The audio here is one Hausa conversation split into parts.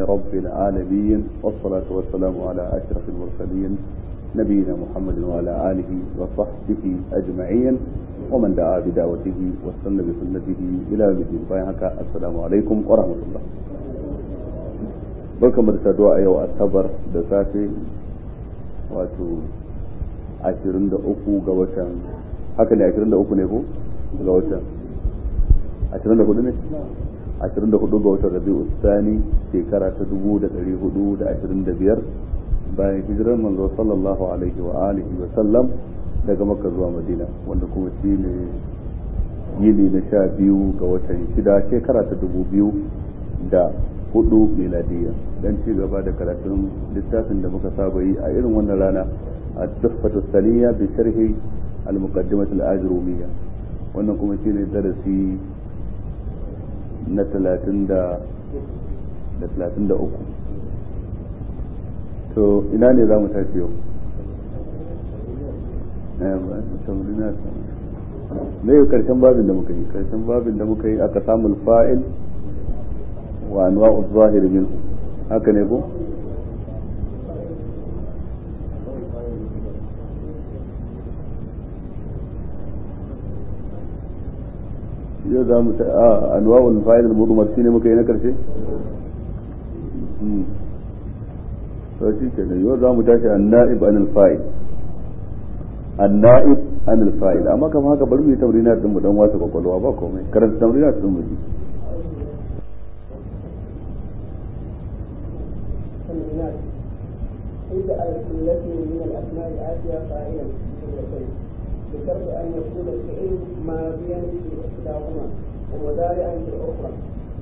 رب العالمين والصلاة والسلام على أشرف المرسلين نبينا محمد وعلى آله وصحبه أجمعين ومن دعا بدعوته واستنى بسنته إلى يوم الدين السلام عليكم ورحمة الله barkamu da saduwa a yau asabar da safe wato 23 ga watan haka ne 23 ne ko ga watan 24 ne 24 ga watan rabi'u sani shekara ta 1425 bayan hijirar manzo sallallahu alaihi wa alihi wa sallam daga makka zuwa madina wanda kuma shi ne yini na sha biyu ga watan shida shekara ta dubu biyu da hudu miladiya dan ci gaba da karatun littafin da muka saba yi a irin wannan rana a tuhfatu saniya bi sharhi al-muqaddimat al-ajrumiyya wannan kuma shine darasi na 30 da da 33 to ina ne za mu tashi yau ne yau karshen babin da muka yi karshen babin da muka yi aka samu fa'il wa anwa'u zahiri min haka ne ko yau za mu ta a anwa'ul fa'il al-mudmar shine muka yi na karshe to shi ke da yau za mu tashi an-na'ib anil fa'il an-na'ib anil fa'il amma kamar haka bari mu yi tamrinat din mu dan wasa kwakwalwa ba komai karanta tamrinat din mu ji اجعل كلة من الأسماء الآتية فاعلا بشرط أن يكون الفعل ماضيا في إحداهما ومضارعا في الأخرى.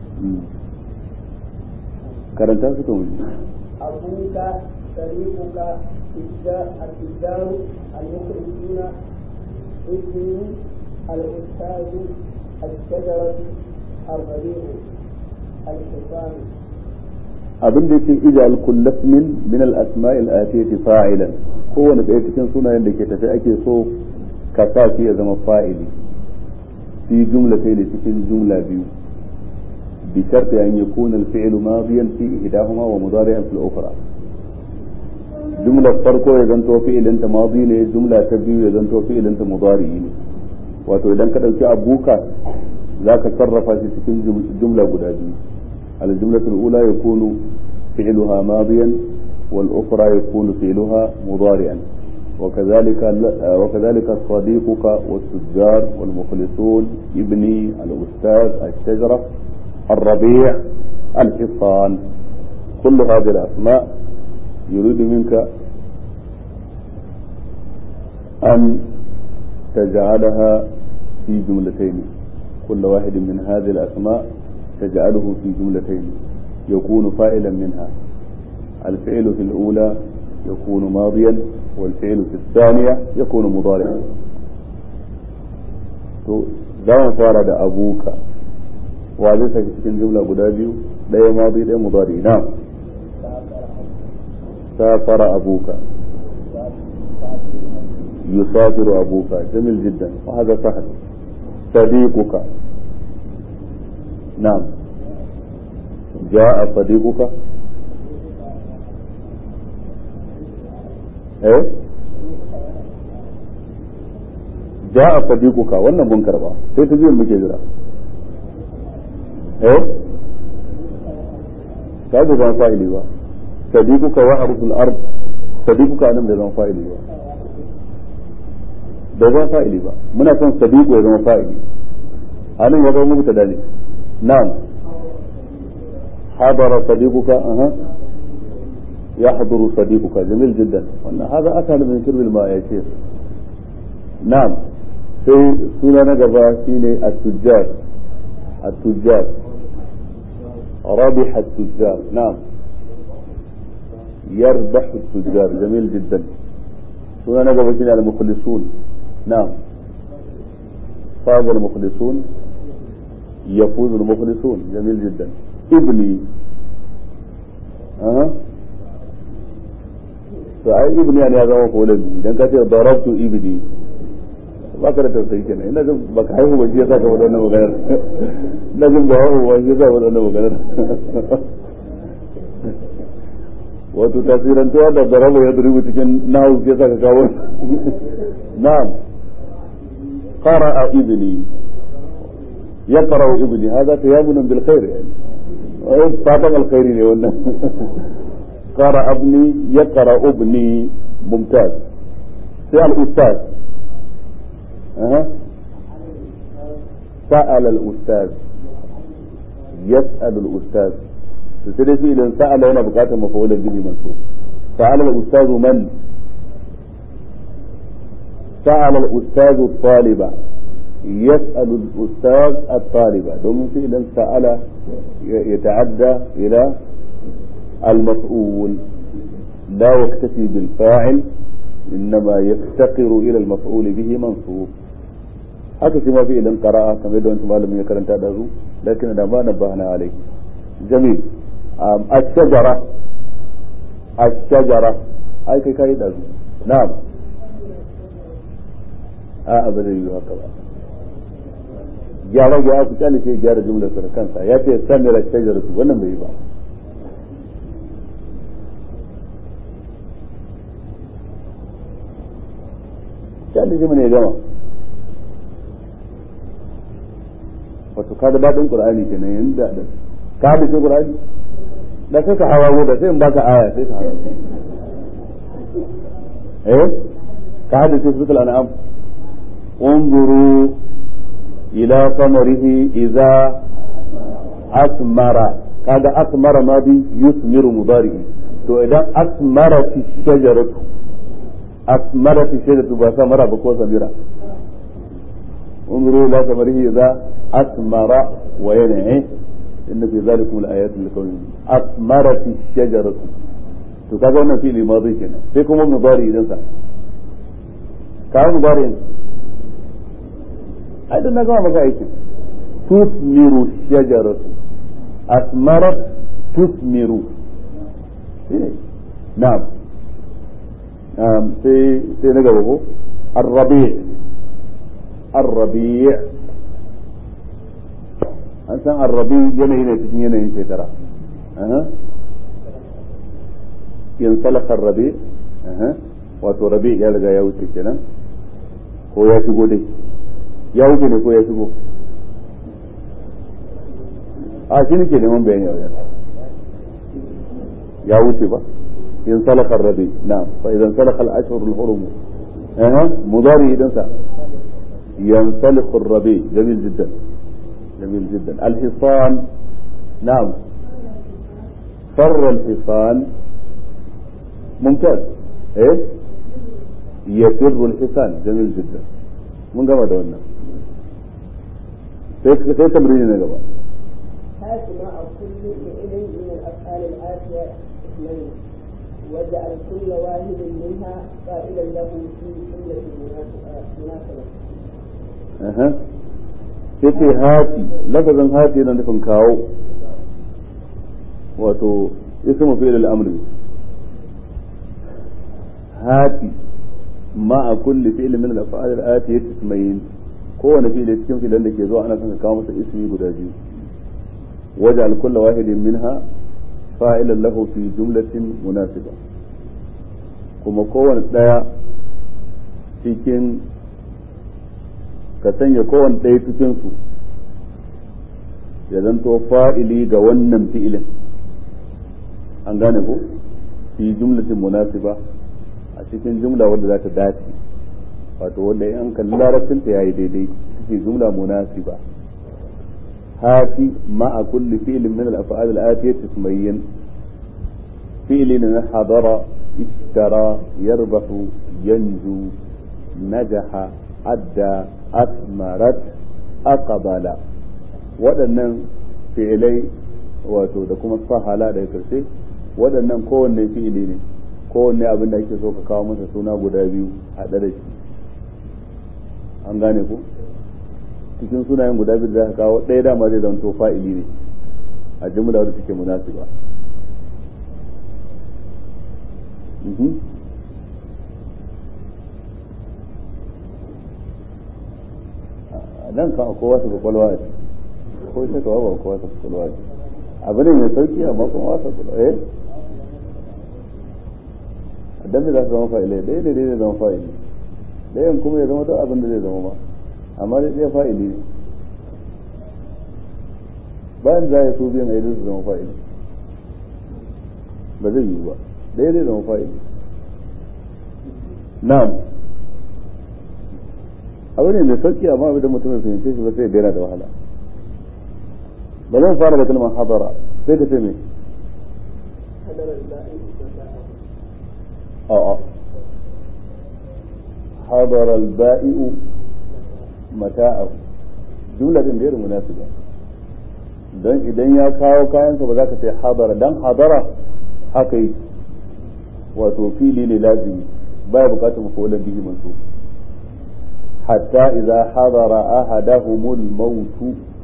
karanta su kan أبوك طريقك التجار المخرجون ابني الأستاذ الشجرة الربيع الحصان abin da yake ijal kullaf min min al asma'il atiyati fa'ilan kowane ɗaya cikin sunayen da ke tafi ake so ka sa shi ya zama fa'ili fi jumlatai ne cikin jumla biyu bi sharti an yakuna al fi'lu madiyan fi ihdahuma wa mudari'an fil ukhra jumlar farko ya zanto fi'ilin ta madi ne jumla ta biyu ya zanto fi'ilin ta mudari ne wato idan ka dauki abuka zaka sarrafa shi cikin jumla guda biyu الجملة الأولى يكون فعلها ماضيا والأخرى يكون فعلها مضارعا وكذلك وكذلك صديقك والتجار والمخلصون ابني الأستاذ الشجرة الربيع الحصان كل هذه الأسماء يريد منك أن تجعلها في جملتين كل واحد من هذه الأسماء تجعله في جملتين يكون فاعلا منها الفعل في الأولى يكون ماضيا والفعل في الثانية يكون مضارعا to za mu fara da abuka wa zai saki cikin jumla guda biyu ɗaya madi ɗaya mudari na safara abuka يسافر أبوك جميل جدا وهذا سهل صديقك نعم جاء صديقك ايه جاء صديقك wannan mun karba sai ta biyan muke jira eh ta da zan fa'ili ba sadiquka wa arsul ard sadiquka nan da zan fa'ili ba da zan fa'ili ba muna son sadiqu ya zama fa'ili anan ya zama mubtada ne نعم حضر صديقك أها يحضر صديقك جميل جدا وأن هذا أسهل من شرب الماء يا شيخ نعم في سنة نقبة سيني التجار التجار ربح التجار نعم يربح التجار جميل جدا سنة نقبة سيني المخلصون نعم فاز المخلصون يفوز المخلصون جميل جدا ابني أه. فأي ابني يعني هذا هو قولي إذا كانت ضربت ابني ba ka da tausayi kenan ina jin ba ka haihu ba shi yasa ka wada wannan maganar ina jin ba haihu ba shi yasa wada wannan maganar wato tasirantuwa da daraba ya duribu cikin nahu ya saka kawo na'am qara'a ibni yaqra'u ibni hada tayammuna bil khair yani ai fatan alkhairi ne wannan qara'a ibni yaqra'u ibni mumtaz sai al ustaz aha سأل الأستاذ يسأل الأستاذ sai shi idan sa'ala yana bukatar mafaulan bihi mansub sa'ala al-ustaz man sa'ala al-ustaz at-taliba yas'alu al-ustaz at-taliba domin shi idan sa'ala yata'adda ila al-maf'ul la yaktafi bil fa'il إنما يفتقر إلى المفعول به منصوب haka shi ma fi idan qara'a kamar yadda wani malamin ya karanta da zu lakin da ma nabbahna alai jamil الشجرة الشجرة أي كي كاي دازو نعم a ba zai yi haka ba gyara gyara ku kyale sai gyara jumlar sa kansa ya ce samira shajar su wannan bai yi ba kyale shi ne gama wato ka da daɗin ƙur'ani kenan yanda da ka da shi ƙur'ani da sai ka hawa da sai in baka aya sai ka hawa eh ka hada sai suratul an'am unzuru ila samarihi idza asmara kaga asmara ma bi yusmiru mudari to idan asmara fi shajaratu asmara fi shajaratu ba samara ba ko samira unzuru ila samarihi idza asmara wa yan'i inna fi zalikum al-ayatin liqawmin asmarat ash-shajaratu to kaga wannan fili madi kenan sai kuma mudari idan sa ka mudari ai dan naga maka aikin tusmiru shajaratu asmarat tusmiru shine na'am um sai sai na gaba ko الربيع الربيع an san arrabi yanayi ne cikin yanayin shekara in salakar rabi wato rabi ya riga ya wuce kenan ko ya shigo dai ya wuce ne ko ya shigo a shi nake neman bayani a wajen ya wuce ba in salakar rabi na fa idan salakal ashhurul hurum mudari idan sa ينسلخ الربيع جميل جدا جميل جدا الحصان نعم فر الحصان ممتاز ايه يفر الحصان جميل جدا من قبل دولنا sai tamrini na gaba هات مع كل فعل من الافعال الاتيه اثنين واجعل كل واحد منها قائلا له في جمله مناسبه sai ce hati lafazin hati yana nufin kawo wato ismu fi'il al-amri hati ma a kulli fi'il min al-af'al al-atiyati ismayn kowane fi'il cikin fi'ilan da ke zuwa ana son ka kawo masa ismi guda biyu waj'al kulla wahidin minha fa'ilan lahu fi jumlatin munasiba kuma kowane daya cikin ka sanya kowane ɗaya cikinsu ya zanto fa'ili ga wannan fi'ilin an gane ko fi jumlatin munasiba a cikin jumla wadda za ta dace wato wanda in kalli larabcinta ya yi daidai ce jumla munasiba hati ma'a kulli fi'ilin min al-af'al al-atiyati ismayyin fi'ilin na hadara ishtara yarbahu yanju najaha adda asmarat aqbala waɗannan fi'ilai wato da kuma sahala daga karshe waɗannan kowanne fi'ili ne kowanne abin da ake so ka kawo masa suna guda biyu haɗe da shi an gane ku cikin sunayen guda biyu da ka kawo ɗaya dama zai zanto fa'ili ne a jumla wadda take munasiba nan kan akwai wasu kwakwalwa ce ko ita kawo ba kowa ta kwakwalwa ce abu ne mai sauki amma kuma wasa kwakwalwa eh dan me za su zama fa'ilai ɗaya ne zai zama fa'ili ɗayan kuma ya zama duk abin da zai zama ba amma dai ɗaya fa'ili ne bayan za ya so biyan a su zama fa'ili ba zai yiwu ba ɗaya zai zama fa'ili na'am abu ne mai sauki amma abin da mutum ya fahimce shi ba sai ya daina da wahala ba zan fara da kalmar hadara sai ka ce me a'a hadara al-ba'i'u mata'ahu jumla din da irin munasiba dan idan ya kawo kayansa ba za ka ce hadara dan hadara haka yi wato fili ne lazimi baya bukatar mafulan bihi mansub حتى إذا حضر أحدهم الموت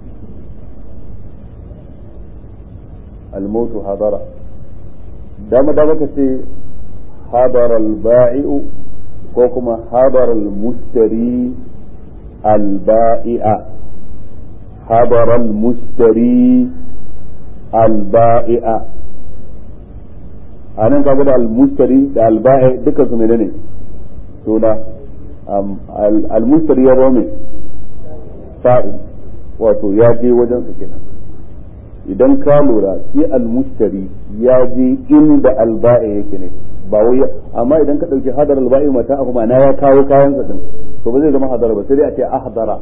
الموت حضر دام دام كسي حضر البائع كوكما حضر المشتري البائع حضر المشتري البائع anan kaga da almustari da alba'i duka su menene suna almustari ya zama fa'il wato ya je wajen su kenan idan ka lura shi almustari ya je inda alba'i yake ne ba wai amma idan ka dauki hadar alba'i mata abu ma ya kawo kayan sa din to ba zai zama hadara ba sai dai a ce ahdara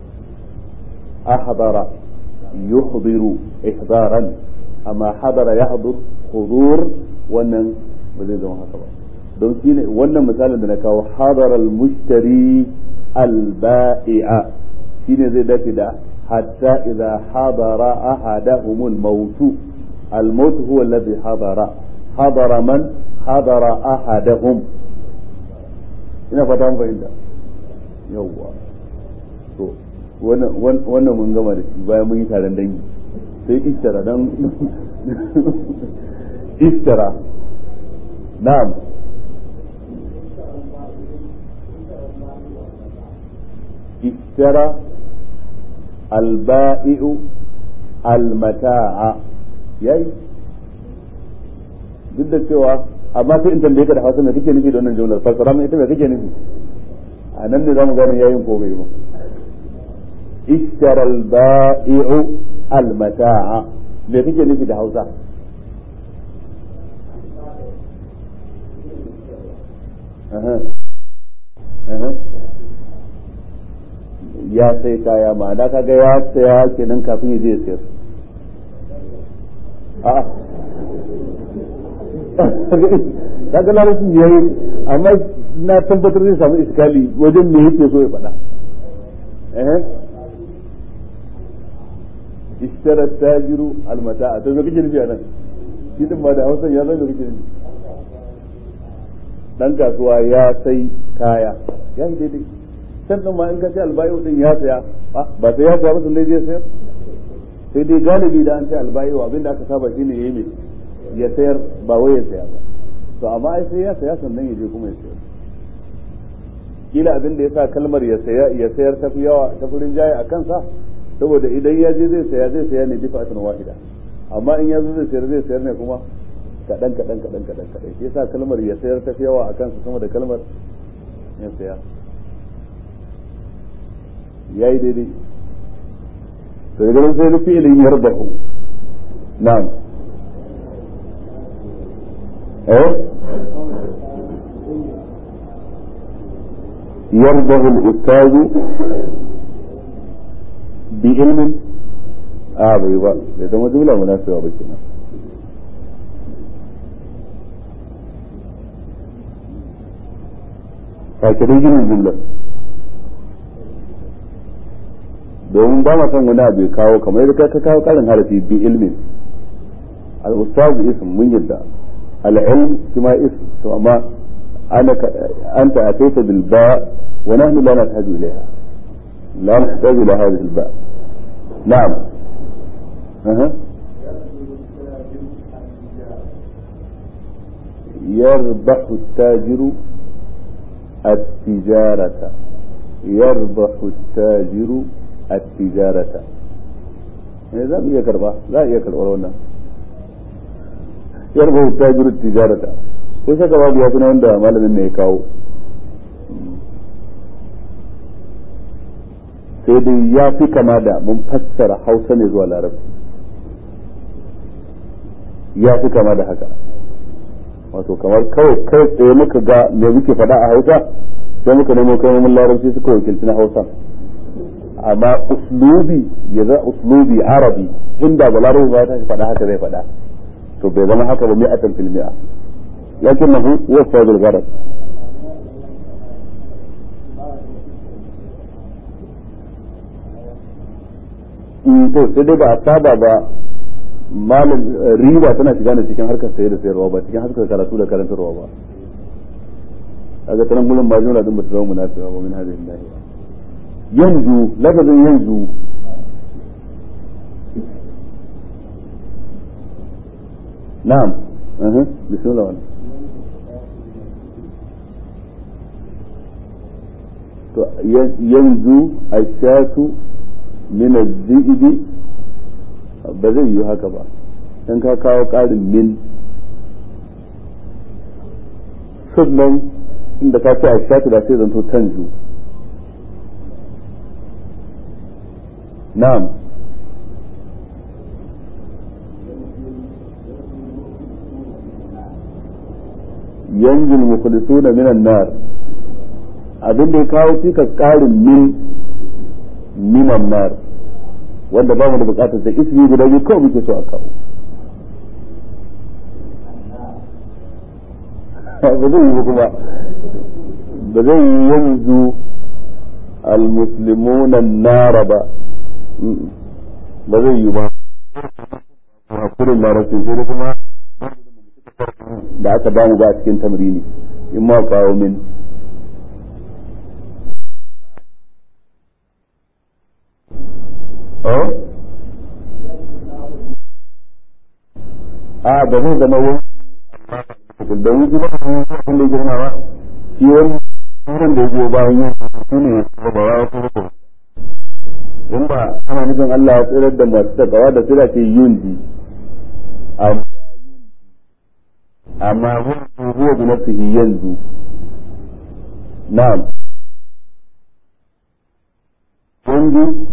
ahdara yuhdiru ihdaran amma hadara yahdur hudur wannan ba zai zama haka ba don shi ne wannan misalin da na kawo hadar al-mushtari al-ba'i'a shine zai dace da hatta idza hadara ahadahum al-maut al-maut huwa alladhi hadara hadara man hadara ahadahum ina fata mun fahimta yawwa to wannan mun gama da shi bayan mun yi taron dangi sai istara dan istara na'am اشترى البائع المتاع yayi duk da cewa amma sai in tambaye ka da hausa me kake nufi da wannan jumlar fassara mai ita me kake nufi a nan ne zamu gane yayin ko bai ba ishtara al-ba'i'u al-mata'a me kake nufi da hausa aha aha ya sai kaya ma'ana kaga ya saya kenan kafin ya je ya sayar a kaga larabci ya yi amma na tabbatar zai samu iskali wajen me yake so ya faɗa eh ishtara tajiru almata'a to me kake nufi anan shi din ba da Hausa ya zai da kake nufi dan kasuwa ya sai kaya ya yi daidai can din ma in ka ce albayo din ya saya ba sai ya saya ba sun zai sayar sai dai galibi da an ce albayo abinda aka saba shine yayi mai ya sayar ba wai ya saya ba to amma ai sai ya saya sannan ya je kuma ya sayar kila abin da yasa kalmar ya saya ya sayar tafi yawa ta furin jaye a kansa saboda idan ya je zai saya zai saya ne bisa atan wahida amma in ya zo zai sayar zai sayar ne kuma kadan kadan kadan kadan kadan shi yasa kalmar ya sayar tafi yawa a kansa sama da kalmar ya saya ya yi daidai to daga sai rufi ilin yarbahu na'am eh yarbahu al-ustaz bi ilmin a bai ba bai zama jumla munasiba ba kenan fakirin ginin jumlar domin ba ma son wani abu ya kawo kamar yadda ka kawo karin harafi bi ilmin al-ustazu ism mun yadda al-ilm kuma ism to amma ana anta ataita bil ba wa nahnu la nahtaju ilayha la nahtaju ila hadhihi al ba na'am aha يربح التاجر التجارة يربح التاجر التجارة za mu iya karba za a iya karbar wannan yarba tajiru tijarata ko saka babu ya na wanda malamin ne ya kawo sai dai ya fi kama da mun fassara hausa ne zuwa larabci ya fi kama da haka wato kamar kawai kai tsaye muka ga me muke faɗa a hausa sai muka nemo kalmomin larabci suka wakilci na hausa amma uslubi ya za uslubi arabi inda ba larabci ba ta faɗa haka zai faɗa to bai zama haka ba mi'atan fil mi'a lakinnahu wasa bil gharad to sai dai ba a saba ba malam riba tana shiga ne cikin harkar sayar da sayarwa ba cikin harkar karatu da karantarwa ba kaga tanan gurin ba jumla din ba ta zama munafiqa ba min hadhihi lahi yanzu lafazin yanzu na'am aha bismillah wala to yanzu ashatu min az-zi'bi ba zai yi haka ba dan ka kawo ƙarin min sannan inda ka ce a shatu da sai zanto tanzu na'am yanzu mukhlisuna minan nar abin da ya kawo cikas ƙarin min minan nar wanda ba mu da bukatar da ismi guda biyu kawai muke so a kawo ba zai yi kuma ba zai yi yanzu almuslimuna nara ba ba zai yi ba hakurin larabci sai da kuma da aka ba mu ba a cikin tamrini in ma kawo min a ba zai zama wani da wani kuma abin da girma ba shi wani wurin da ya bayan yin su ne ba wa kuma ko in ba ana nufin Allah ya tsirar da masu takawa da sira ce yin ji amma wani ruwa bi nafsihi yanzu na'am yanzu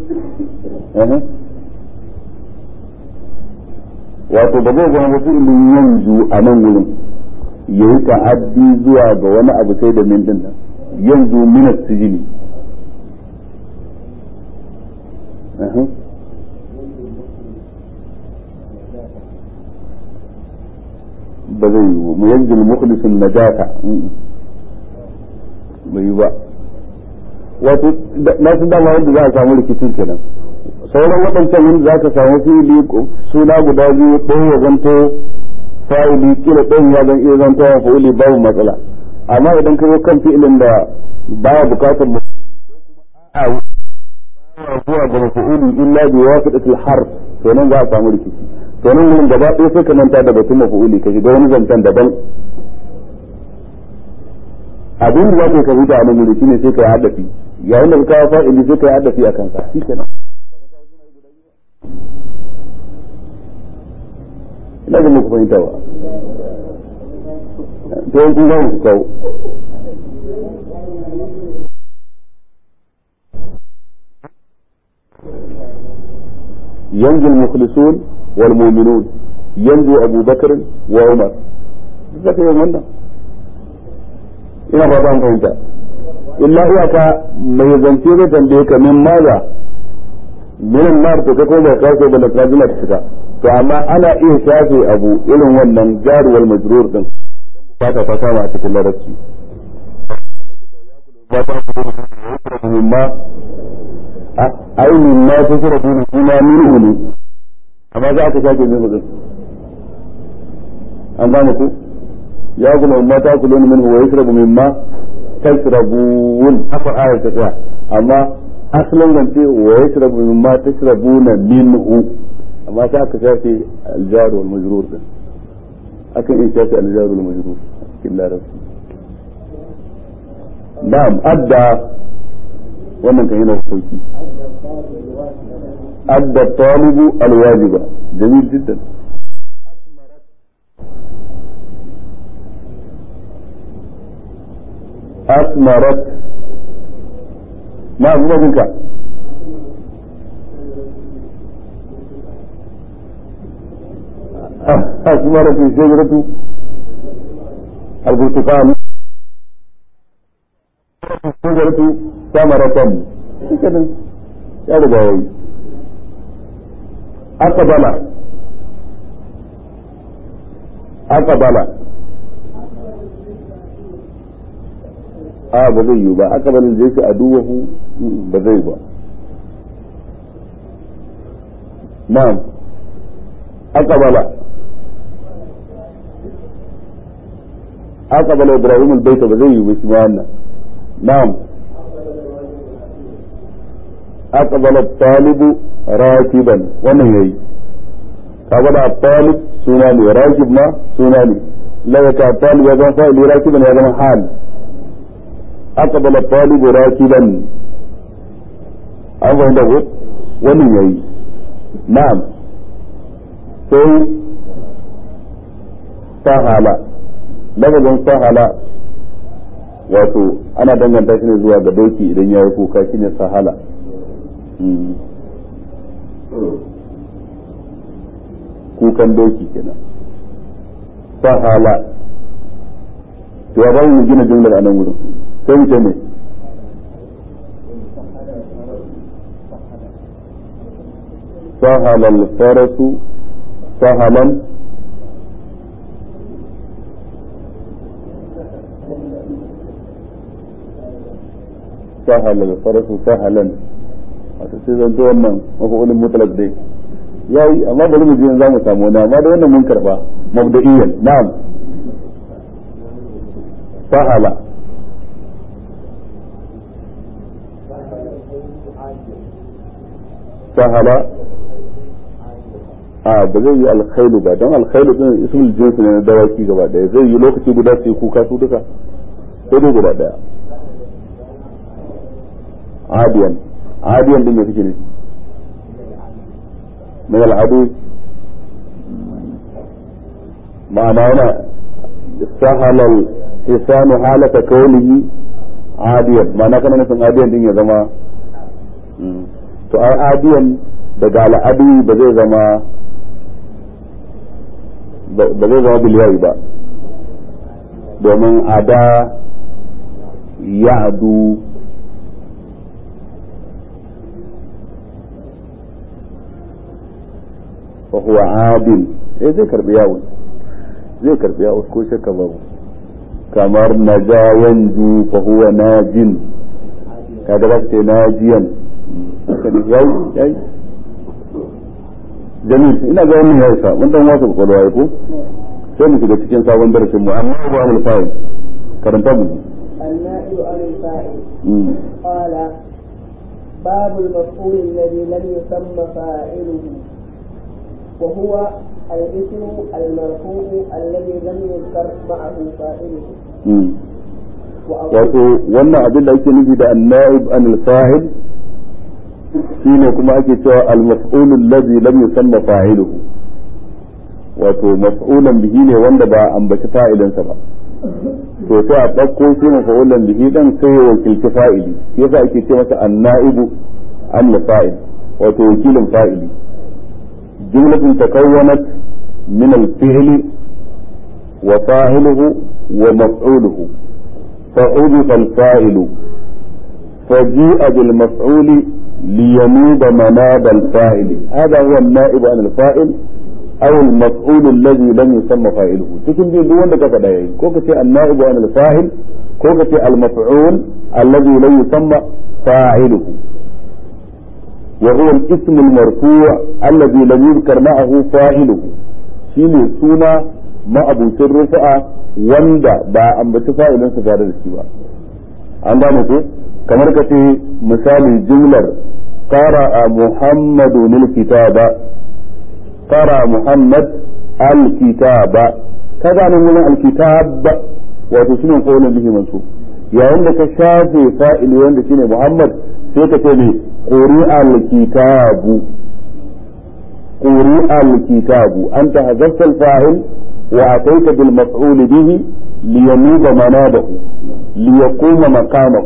wato ba zai zama wasu ilimin yanzu a nan wurin ya yi ta'addi zuwa ga wani abu sai da min din nan yanzu minat sijini ba zai yi mu yanzu mukhlisun najata bai yi ba wato na su dama wanda za a samu rikicin kenan sauran waɗancan wanda za ka samu fili suna guda biyu ɗaya ya zanto fa'ili kila ɗayan ya zan iya zanto wa fa'ili babu matsala amma idan ka zo kan fi'ilin da baya bukatar mafuli ko kuma a zuwa ga mafuli illa bi wasiqatil harf to nan za a samu rikici to nan wurin gaba ɗaya sai ka manta da batun mafuli ka shiga wani zancen daban abin da za ka yi ka a nan wuri shine sai ka yi hadafi yayin da ka kawo fa'ili sai ka yi hadafi a kansa shi kenan ina ga muku fahimta ba to kun ga ku kawo ينجو المخلصون والمؤمنون ينجو أبو بكر وعمر ذكر يوم wannan ina ba ta fahimta illa iyaka mai zance zai tambaye ka min maza min nar to ka kuma ka so bala kazina ta shiga to amma ana iya shafe abu irin wannan jaruwar majrur din fata ta kama a cikin larabci ba ta kuma ma ainihin ma ta kira kuma kuma minhu ne amma za ka shafe min hudun an gane ku ya kuma ma ta kula min wa yashrabu mimma tashrabun haka ayar ta tsaya amma asalin zance wa yashrabu mimma tashrabuna minhu amma sai aka shafe aljar wal majrur din akan iya shafe aljar wal majrur cikin larabci na'am adda wannan kan yana sauki adda talibu alwajiba jamil jiddan asmarat na zuwa jinka asmarat shajaratu البرتقال shajaratu samaratan shikenan ya riga yayi aqbala aqbala a ba zai yi ba aqbala da yake aduwahu ba zai ba na'am aqbala aqbala ibrahim albayta ba zai yi ba shi ma wannan na'am aqbala talibu rakiban wannan yayi kaga da talib suna ne rakib ma suna ne la ya talib ya zama fa'ili rakiban ya zama hal aqbala talibu rakiban an fahimta ko wannan yayi na'am sai sahala lafazin sahala wato ana danganta shi ne zuwa ga doki idan ya yi kuka shine sahala kukan doki kenan sahala to ya bamu gina jumlar a nan wurin sai mu ce ne sahala al-farasu sahalan sahala al-farasu sahalan wato sai zan to wannan mafa'ulin mutlaq dai yayi amma bari mu je za mu samu wani amma da wannan mun karba mabda'iyan na'am sahala sahala a ba zai yi alkhailu ba don alkhailu din ismul jinsi ne na dawaki gaba daya zai yi lokaci guda su yi kuka su duka sai dai guda daya adiyan adiyan din me kake ne min al'adu ma'ana yana sahala isanu halaka kaunihi adiyan ma'ana kana nufin adiyan din ya zama to ai adiyan daga al'adu ba zai zama ba zai zama biliyayi ba domin ada ya'du fa huwa adil eh zai karbi yawon zai karbi yawon ko shakka babu kamar naja yanzu fa huwa najin kaga ba ce najiyan haka ne yayi yayi jamil ina ga wannan yayi sa mun dan wasa kwakwalwa ya ko sai mu shiga cikin sabon darasin mu amma ba mu fa'il karanta mu النائب عن الفاعل قال باب المفعول الذي لم يسمى فاعله وهو الاسم المرفوع الذي لم يذكر معه فاعله wato wannan abin da ake nufi da annaib an al-fa'il shine kuma ake cewa al-maf'ul alladhi lam yusamma fa'iluhu wato maf'ulan bihi ne wanda ba ambaci fa'ilinsa ba to sai a ɗauko shi maf'ulan bihi dan sai ya wakilci fa'ili shi yasa ake ce masa annaibu an fa'il wato wakilin fa'ili jumlatun takawwanat min al-fi'li wa fa'iluhu wa maf'uluhu فعرف الفاعل فجيء بالمفعول لينوب مناب الفاعل هذا هو النائب عن الفاعل أو المفعول الذي لم يسمى فاعله cikin biyu duk wanda ka faɗa yayi ko ka ce annaibu an al-fa'il ko ka ce al-maf'ul alladhi lam yusamma fa'iluhu wa huwa al-ism al-marfu' alladhi lam yuzkar ma'ahu fa'iluhu shine suna ma'abucin rufa'a wanda ba ambaci fa'ilin su tare da shi ba an gane ko kamar ka ce misali jumlar qara'a muhammadu lil kitaba qara muhammad al kitaba kaga nan wurin al kitab wato shine qawlun bihi mansub yayin da ka shafe fa'ili wanda shine muhammad sai ka ce ne quri al kitabu quri al kitabu anta hazafta al fa'il وأتيت بالمفعول به لينوب منابه ليقوم مقامه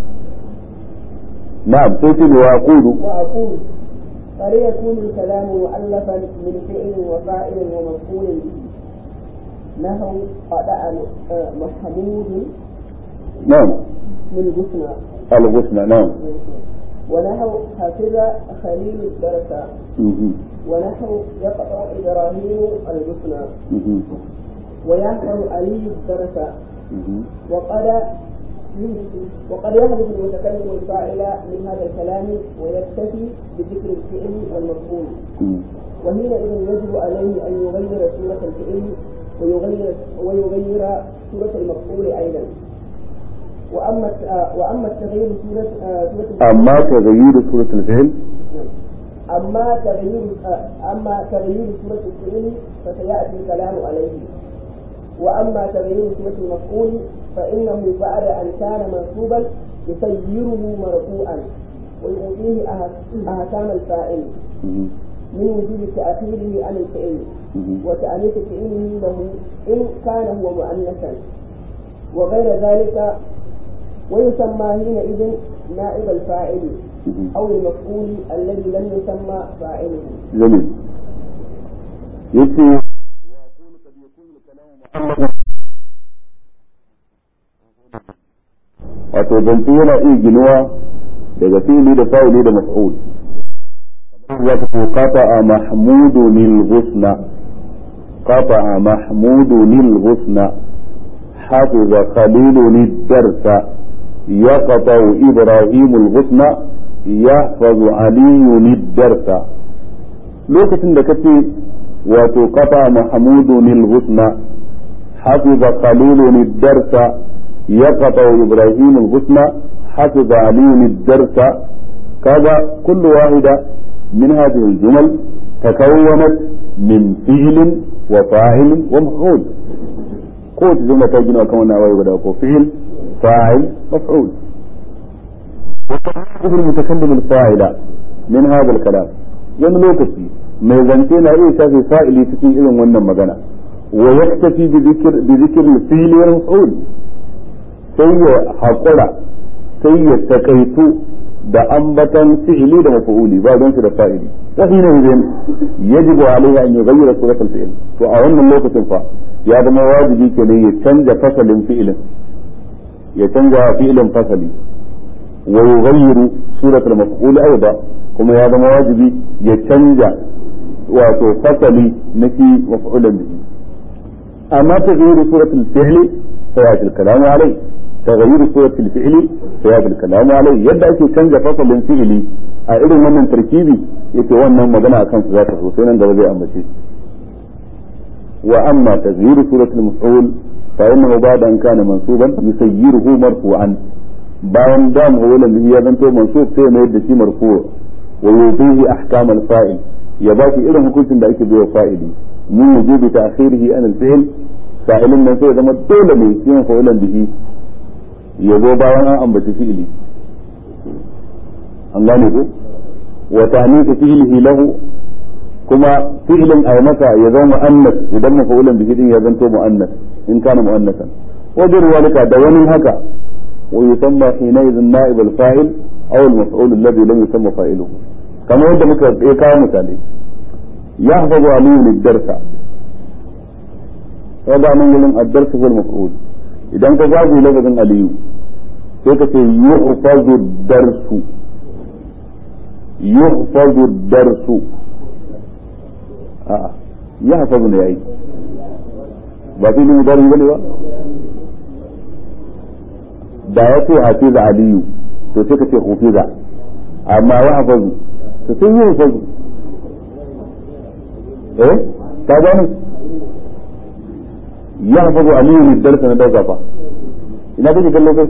نعم قلت وأقول وأقول فليكون الكلام مؤلفا من فعل وفاعل ومفعول به نحو قطع محمود نعم من حسنى الغسل نعم ونحو حفظ خليل الدرس مهم. ونحو يقطع إبراهيم الحسنى مهم. ويحفظ علي الدرس مهم. وقد وقد يحدث المتكلم الفاعل من هذا الكلام ويكتفي بذكر الفعل والمفعول مم. وحينئذ يجب عليه ان يغير سورة الفعل ويغير ويغير سورة المفعول ايضا واما الت- واما التغيير سورة آه، سورة أما تغيير سورة الفعل اما تغيير آه، اما تغيير سورة الفعل فسياتي الكلام عليه واما تغيير سورة المفعول فانه بعد ان كان منصوبا يسيره مرفوعا ويعطيه أح- احكام الفاعل مهم. من وجود تاخيره عن الفعل مهم. وتأنيث فعله له إن كان هو مؤنثا وغير ذلك ويسمى حينئذ نائب الفاعل مهم. أو المفعول الذي لم يسمى فاعله جميل يتي wato zance yana iya ginuwa daga fili da fa'ili da maf'ul kamar za ka ce qata'a mahmudu lil husna qata'a mahmudu lil husna hafiza khalilu lid darsa yaqta'u ibrahimu al husna yahfazu aliyu lid darsa lokacin da kace wato qata mahmudu lil husna hafiza khalilu lid darsa yaqta ibrahim al husna hafiza ali lid darsa kaga kullu wahida min hadhihi al jumal takawwanat min fi'l wa fa'il wa maf'ul ko jumla ta gina kan wannan awaye guda ko fi'l fa'il maf'ul وتحقق المتكلم الفاعل من هذا الكلام wani lokaci mai zance na iya shafe fa'ili cikin irin wannan magana wa yaktafi bi zikr fili wal maf'ul sai ya haƙura sai ya takaitu da ambatan fi'ili da maf'uli ba don su da fa'ili wa hina idan yajibu alaihi an yughayyira surat al-fi'l to a wannan lokacin fa ya zama wajibi kenan ya canja fasalin fi'ilin ya canja fi'ilin fasali wa yughayyiru surat al-maf'ul aidan kuma ya zama wajibi ya canja wato fasali na shi maf'ulan bihi amma taghayyur suratul fi'li fa ya til kalam alai taghayyur suratul fi'li fa ya til kalam alai yadda ake canja fasalin fi'li a irin wannan tarkibi yake wannan magana akan su za ta so sai nan gaba zai ambace wa amma taghayyur suratul maf'ul fa innahu ba'da an kana mansuban yusayyiruhu marfu'an bayan da maf'ulan bihi ya zanto mansub sai mai da shi marfu' ويوفيه أحكام الفاعل يباكي إلى حكومة دا أكي بيو فاعلي من وجوب تأخيره عن الفعل فاعل من سيء زما دولة من يكون فعلا به يزو باوانا أم بتفعلي أنغاني ko وتعنيف فعله له كما فعل أي متى يزو مؤنث إذا مفعولا به دين يزنتو مؤنث إن كان مؤنثا وجر ذلك دوان هكا ويسمى حينئذ نائب الفاعل أو المفعول الذي لم يسمى فاعله كما يبدأ مثل إيقاع مثالي يحفظ علي الدرس هذا من يلم الدرس هو المفعول إذا أنت جاء لفظ علي كيف يحفظ الدرس يحفظ الدرس آه. يحفظ يا ba fi ne dari bane ba da ya ce hafiza aliyu to sai ka ce hufiza amma ya hafazu to sun yi hafazu eh ka gani ya hafazu aliyu ne darsa na dauka fa ina kake kallo kai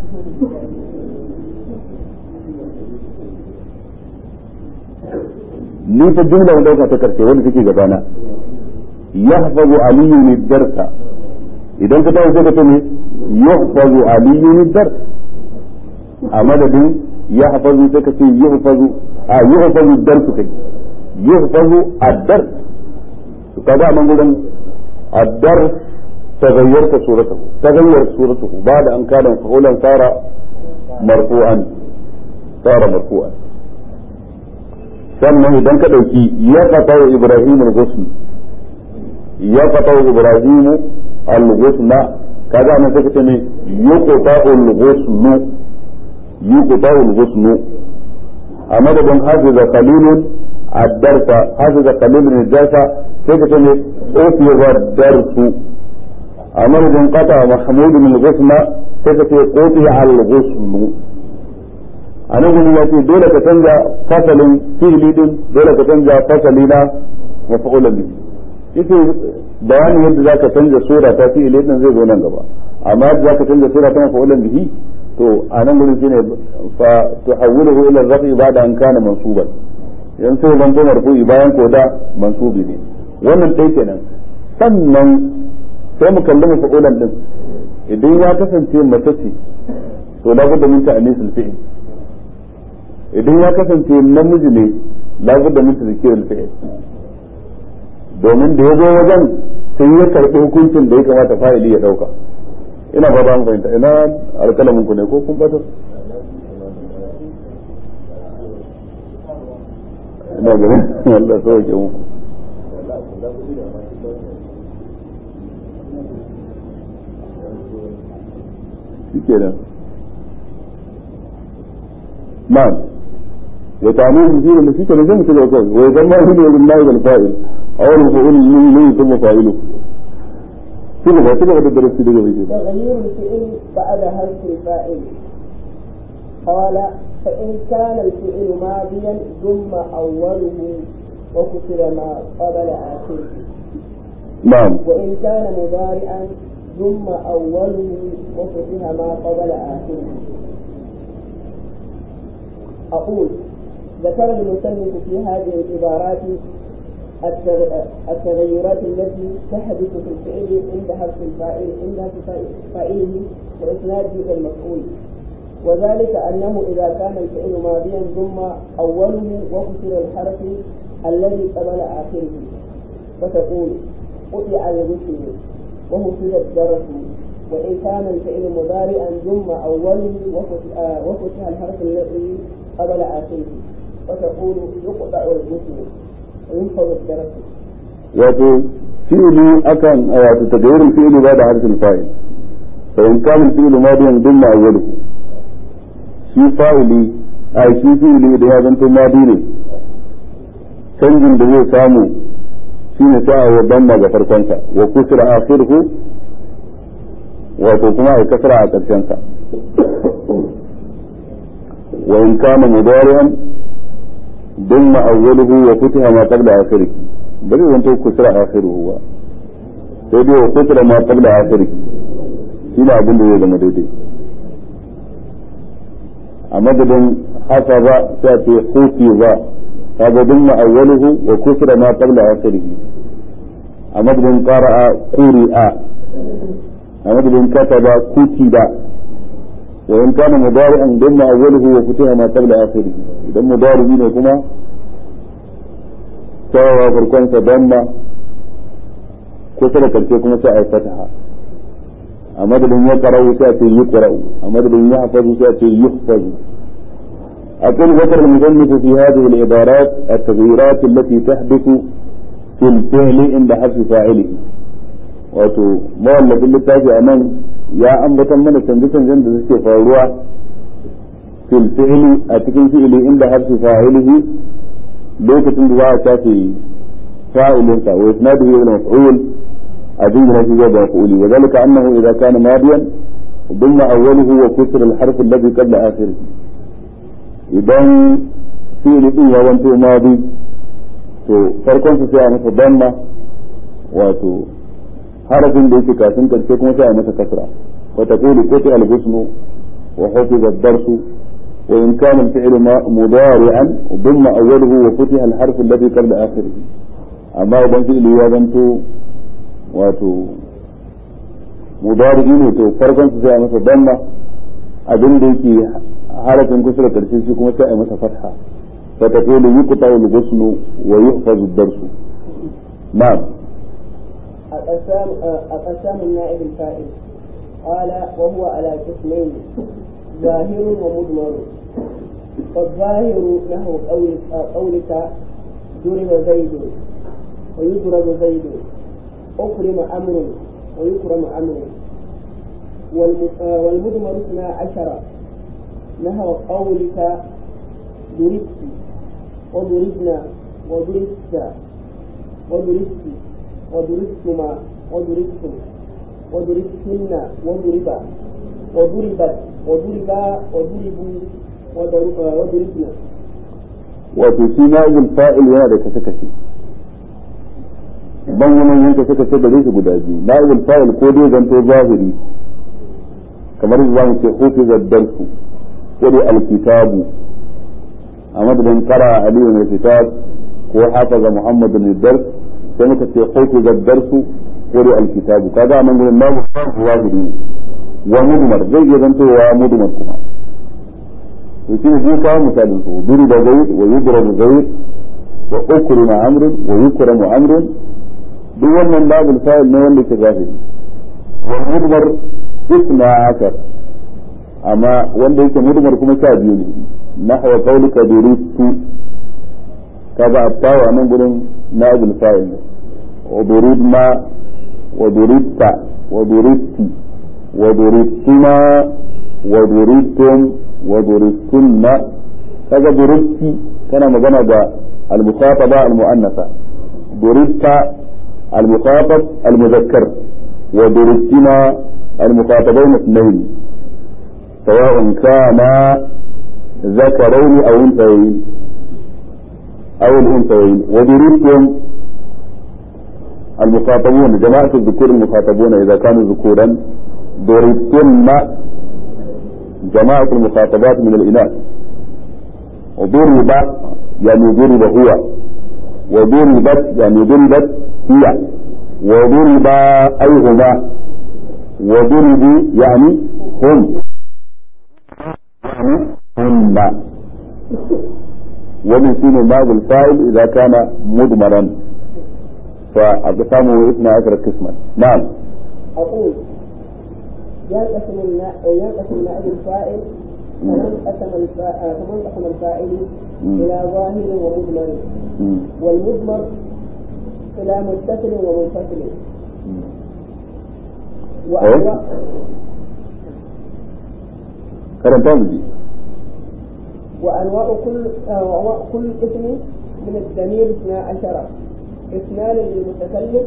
ni ta jumla na dauka ta karshe wanda take gabana ya hafazu aliyu ne darsa idan ka tawo sai ka ce ne yahfazu aliyu ne darsa a madadin ya hafazu sai ka ce yi hafazu a yi hafazu darsu kai yi hafazu addar su kaga a nan gurin addar تغيرت صورته تغيرت صورته بعد أن كان مفعولا صار مرفوعا صار مرفوعا sannan idan ka ɗauki ya fata wa Ibrahim al-Ghusn ya fata wa Ibrahim al-Ghusna kaga nan sai kace ne yuqta al-Ghusn yuqta al-Ghusn a madadin hafiza qalilun ad-darsa hafiza qalilun ad-darsa sai kace ne ufiya ad-darsu a madadin qata Mahmud al-Ghusna sai kace qutiya al-Ghusn a nan gudu ya ce dole ka canja fasalin fi'ili din dole ka canja fasali na mafa'ulan bihi ita bayanin yadda zaka canja sura ta fi'ili din zai zo nan gaba amma yadda zaka canja sura ta mafa'ulan bihi to a nan gudu shine fa tuhawwiluhu ila rafi ba'da an kana mansuban yan sai zan to marfu'i bayan ko da mansubi ne wannan dai kenan sannan sai mu kalli mafa'ulan din idan ya kasance mace ce to labudda min ta'anisul fi'il idan ya kasance namiji ne labudda min tazkirul fi'l domin da ya zo wajen sai ya karɓi hukuncin da ya kamata fa'ili ya dauka ina ba ba fahimta ina alkalamin ku ne ko kun bata ina ganin Allah sauke muku shikenan na'am وتعميم كثير اللي فيه كان زي كده وكده ويسمى هنا بالنائب الفاعل او المفعول اللي يسمى فاعله كده بقى كده بدرس كده كده تغيير الفعل بعد حرف الفاعل قال فإن كان الفعل ماضيا ثم أوله وكسر ما قبل آخره نعم وإن كان مضارعا ثم أوله وفتح ما قبل آخره أقول ذكر المصنف في هذه العبارات التغيرات التي تحدث في الفعل عند حرف الفاعل عند فاعله وإسناده إلى المفعول وذلك أنه إذا كان الفعل ماضيا ثم أوله وكسر الحرف الذي قبل آخره فتقول قطع الرسل وهفل الدرس وإن كان الفعل مضارعا ثم أوله وفتح الحرف الذي قبل آخره وتقول يقطع الرسل وينفض الدرس wato fi'ili akan wato tagayyurin fi'ili ba da harfin fa'il fa in kana fi'ili madiyan dumma awwaluhu shi fa'ili a shi fi'ili da ya zanto madi ne canjin da zai samu shine sai a wa damma ga farkonsa wa kusra akhiruhu wato kuma a kasra a karshen sa wa in kana mudari'an dumma awwaluhu wa futiha ma qabla akhirih bari zanto kusra akhiruhu ba sai dai wa kusra ma qabla akhirih shi ne abin da zai zama daidai a madadin hasaza sai ce hufiza kaga dumma awwaluhu wa kusra ma qabla akhirih a madadin qara'a quri'a a madadin kataba kutiba wa in kana mudari'an dumma awwaluhu wa futiha ma qabla akhirih idan mudari ne kuma sawa farkon sa damma kusa da karshe kuma sai a fataha a madadin ya qara'u sai a ce yuqra'u a madadin ya hafazu sai a ce yuhfazu أقول ذكر المصنف في هذه العبارات التغييرات التي تحدث في الفعل عند حذف فاعله wato mawallafin littafi a nan ya ambatan mana canje-canjen da suke faruwa fil fi'li a cikin fi'ili inda harfi fa'ilihi lokacin da za a shafe fa'ilinsa wa isnaduhu ila maf'ul a jingina shi zuwa maf'uli wa zalika annahu idza kana madiyan ضمن أوله وكسر الحرف الذي قبل آخره idan fi'ili din ya wanto madi to farkon su sai a masa damma wato harafin da yake kafin karshe kuma sai a masa kasra wa taqulu qati al-husnu wa hafiza ad-darsu wa in kana al-fi'lu mudari'an damma awwaluhu wa futiha al-harf alladhi qabla akhirih amma idan fi'ili ya wanto wato mudari ne to farkon su sai a masa damma abin da yake harafin kusa da karshe shi kuma sai a masa fatha fa taqulu yuqta al-ghusnu wa yuhfazu ad-darsu na'am أقسام أقسام النائب الفائل قال وهو على قسمين ظاهر ومضمر فالظاهر نحو قولك, قولك ضرب زيد ويضرب زيد أكرم أمر ويكرم أمر والمضمر اثنا عشر نحو قولك ضربت وضربنا وضربت وضربت وضربتما وضربتم وضربتن وضرب وضربت وضربا وضربوا وضربنا wato shi na'ibul fa'il yana da kashe kashe ban wani yin kashe kashe da shi guda biyu na'ibul fa'il ko dai zanto zahiri kamar za mu ce hufiza darsu ko dai alkitabu a madadin qara aliyu min kitab ko hafaza muhammadu min dars sai muka ce hufiza darsu ko dai alkitabu kaga nan gurin na'ibul fa'il zahiri wa mudmar zai iya zantowa mudmar kuma to shi ne kawo misalin su duri da zai wa yudrabu zai wa ukrima amrun wa yukramu amrun duk wannan babul fa'il ne wanda ke zahiri wal mudmar isna akar amma wanda yake mudmar kuma sha biyu ne nahwa qawlika duristu kaga attawa nan gurin na'ibul fa'il ne wa duridma wa duridta wa duristi wa duristuma wa duridtum wa duristunna kaga duristi kana magana da al-mukhataba al-mu'annasa durista al-mukhatab al-mudhakkar wa duristuna al-mukhatabain اثنين سواء كان ذكرين او انثيين او الانثيين ودرستم المخاطبون جماعة الذكور المخاطبون إذا كانوا ذكورا ضربتن جماعة المخاطبات من الإناث وضرب يعني ضرب هو وضربت يعني ضربت هي وضرب أي هما وضربوا يعني هم يعني هن ومن سين باب الفاعل إذا كان مضمرا فأقسامه اثنى عشر قسما نعم أقول ينقسم ينقسم نائب الفاعل كمن قسم كمن قسم الفاعل إلى ظاهر ومضمر والمضمر إلى متصل ومنفصل وأنواع karanta mu ji وأنواع كل أنواع كل اسم من الضمير اثنا عشر اثنان للمتكلم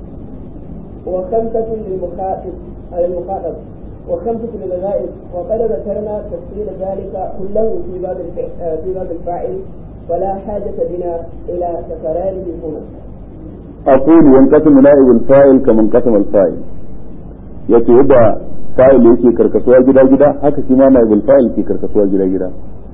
وخمسة للمخاطب المخاطب وخمسة للغائب وقد ذكرنا تفصيل ذلك كله في باب في باب الفاعل فلا حاجة بنا إلى تكراره هنا. أقول ينقسم نائب الفاعل كما انقسم الفاعل yake yadda fa'il yake karkasuwa gida gida haka shi ma naibul fa'il ke karkasuwa gida gida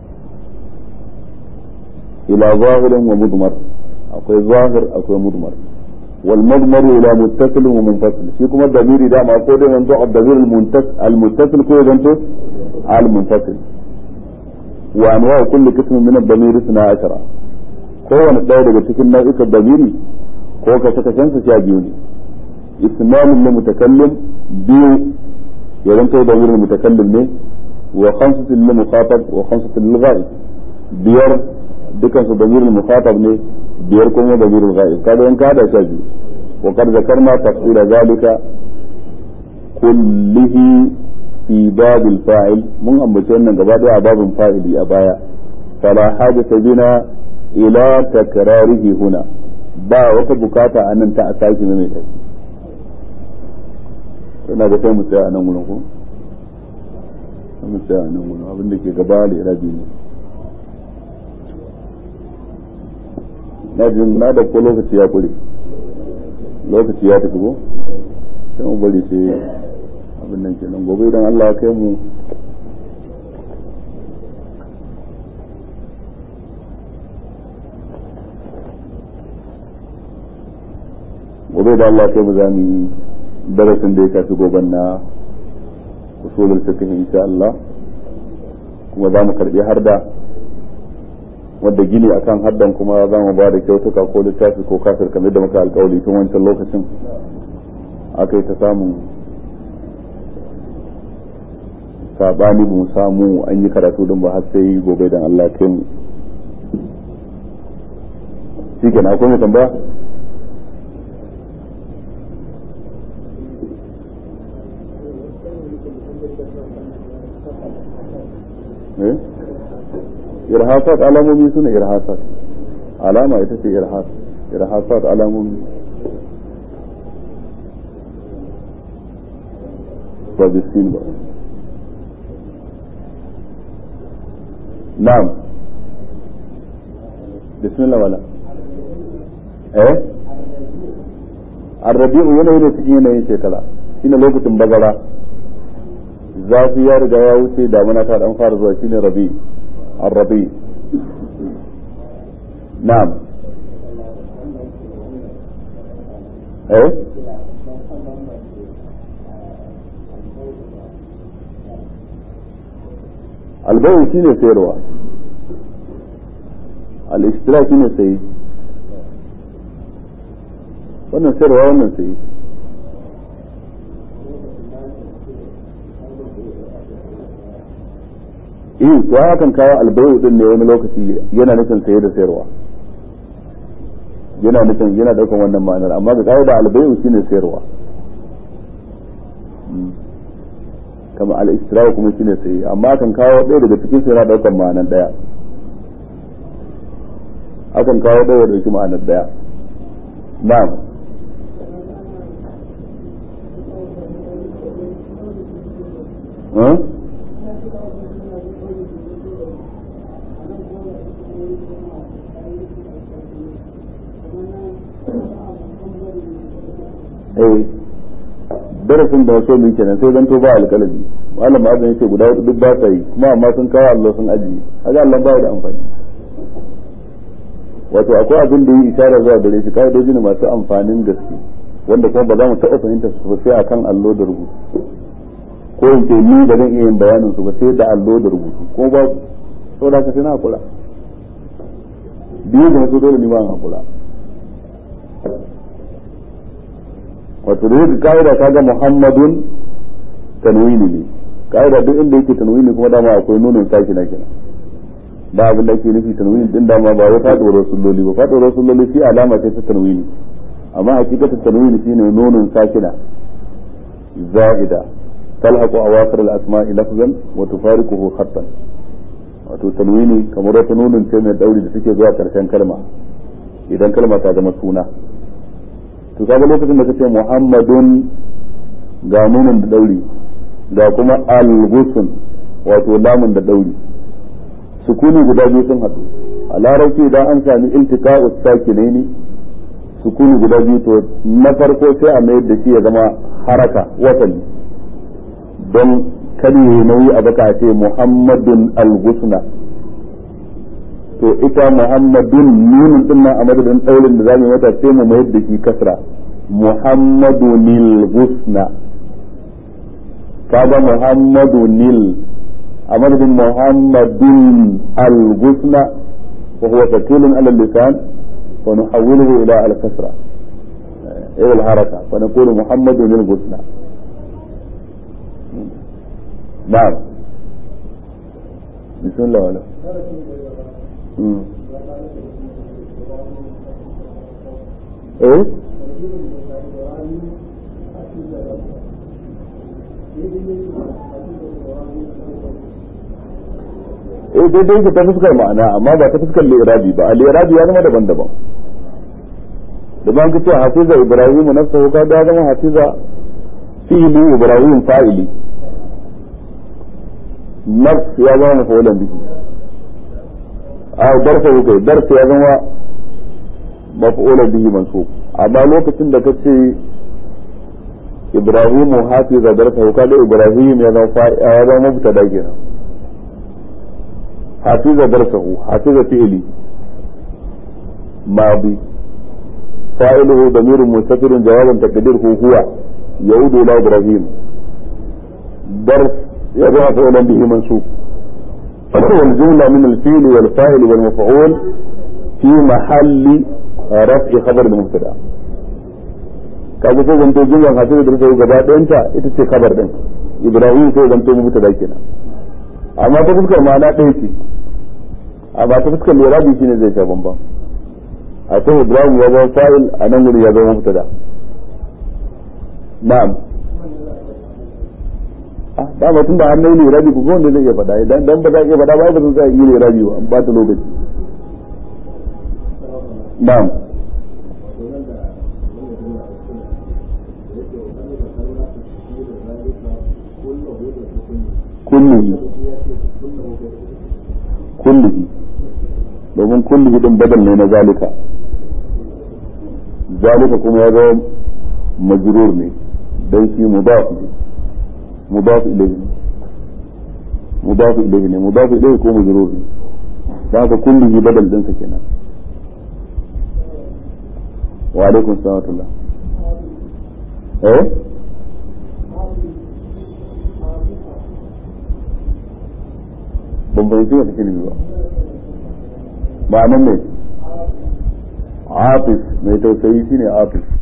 ila zahirin wa mudmar akwai zahir akwai mudmar wal mudmar ila muttasil wa munfasil shi kuma damiri da ma ko da yanzu ad-damir al-muttasil ko yanzu al-munfasil wa anwa kulli qism min ad-damir 12 kowane ɗaya daga cikin nau'ikan damiri ko ka saka kansa sha biyu ne ismanin na mutakallim biyu ya zanto da wurin mutakallim ne wa khamsatin lil mukhatab wa khamsatin lil ghaib biyar dukan su damirul mukhatab ne biyar kuma damirul ghaib kada in kada sha biyu wa qad zakarna tafsir zalika kullihi fi babil fa'il mun ambace wannan gaba daya a babin fa'ili a baya fala hajata bina ila takrarihi huna ba wata bukata a nan ta a sake mai tafi ina ga sai mu tsaya a nan wurin ko sai mu tsaya a nan wurin abin da ke gaba da irabi ne na jin na da ko lokaci ya kure lokaci ya tafi ko sai mu bari sai abin nan kenan gobe idan Allah ya kai mu gobe da Allah kai mu za mu yi darasin da ya shafi goben na usulul fiqh insha Allah kuma za mu karbi harda wadda gini akan haddan kuma za mu ba da kyautuka ko littafi ko kafir kamar da muka alkawali tun wancan lokacin aka yi ta samun sabani ba mu samu an yi karatu din ba har sai gobe dan Allah kai mu shi ke akwai mai tambaya eh irhasat alamomi suna irhasat alama ita ce irhas irhasat alamomi ba bisin ba na'am bismillah wala eh arrabi'u yanayi ne cikin yanayin shekara shine lokacin bazara zafi ya riga ya wuce damuna ta dan fara zuwa shine rabi arrabi na'am eh albayu shine sayarwa al-ishtira shine sayi wannan sayarwa wannan sayi eh to hakan kawo albayu din ne wani lokaci yana nufin saye da sayarwa yana nufin yana daukan wannan ma'anar amma ga kawo da albayu shine sayarwa kama al-istirawa kuma shine saye amma kan kawo ɗaya daga cikin su yana daukan ma'anar daya akan kawo ɗaya da ma'anar daya na'am Huh? eh darasin da wasu min kenan sai zanto ba alƙalami malam azan yace guda hudu duk ba sa yi kuma amma sun kawo Allah sun ajiye kaga Allah ba da amfani wato akwai abin da yi isharar zuwa gare shi ka'idoji ne masu amfanin gaske wanda kuma ba za mu taɓa fahimta su sai akan allo da rubutu ko in ce ni ba zan iya yin bayanin su ba sai da allo da rubutu ko ba saboda haka sai na hakura biyu da su dole ni ma hakura wato da yake ka'ida kaga muhammadun tanwini ne ka'ida duk inda yake tanwini kuma dama akwai nunin saki na kenan ba abin da ake nufi tanwini din dama ba wai faduwar sulloli ba faduwar sulloli shi alama ce ta tanwini amma hakikatin tanwini shine nunin sakina za'ida talhaqu awaqir al-asma'i lafzan wa tufariquhu khattan wato tanwini kamar wata nunin ce mai dauri da take zuwa karshen kalma idan kalma ta zama suna to kaga lokacin da kace muhammadun ga nunin da dauri ga kuma al-ghusn wato lamun da dauri sukuni guda biyu sun haɗu a larabci idan an sami iltiqa'u sakinaini sukuni guda biyu to na farko sai a mayar da shi ya zama haraka wasali don kada yi nauyi a baka ce muhammadun al-ghusna to ita muhammadun nunin din nan a madadin daurin da zamu mata sai mu mayar da shi kasra muhammadunil ghusna kaga muhammadunil a madadin muhammadun al-ghusna wa huwa thaqilun ala lisan wa nuhawwiluhu ila al-kasra ila al-haraka wa naqulu muhammadunil ghusna نعم بسم الله ولا ايه eh daidai yake ta fuskar ma'ana amma ba ta fuskar lirabi ba a lirabi ya zama daban-daban da ban kace hafiza ibrahim nafsahu ka ga zama hafiza fi'li ibrahim fa'ili nafs ya zama mafulan bihi a darsa kai darsa ya zama mafulan bihi mansub amma lokacin da kace ibrahimu hafiza darsa ka da ibrahim ya zama ya zama mubtada kenan hafiza darsahu hafiza fi'li ماضي فاعله ضمير مستتر جوابا تقديره هو يعود الى ابراهيم درس يضع فعلا به منصوب والجملة من الفيل والفاعل والمفعول في محل رفع خبر المبتدا kaga sai zanto jumlan hafizu da rufe gaba ɗayanta ita ce kabar din ibrahim sai zanto mu da kenan amma ta fuskar ma'ana ɗaya ce amma ta fuskar lirabi shine zai sha bambam a can ibrahim ya zama fa'il a nan wuri ya zama mubtada na'am ah dama tun da an nai lirabi ku wanda zai iya faɗa idan dan ba za iya faɗa ba ba zan sa yi lirabi ba an ba ta lokaci na'am kullihi kullihi domin kullihi din badal ne na zalika zalika kuma ya zama majrur ne dan shi mudaf ne mudaf ilayhi mudaf ilayhi ne mudaf ilayhi ko majrur ne dan haka kullihi badal din sa kenan wa alaikum salam eh ban fahimci wata kilimi ba ba nan ne atif mai tausayi shine atif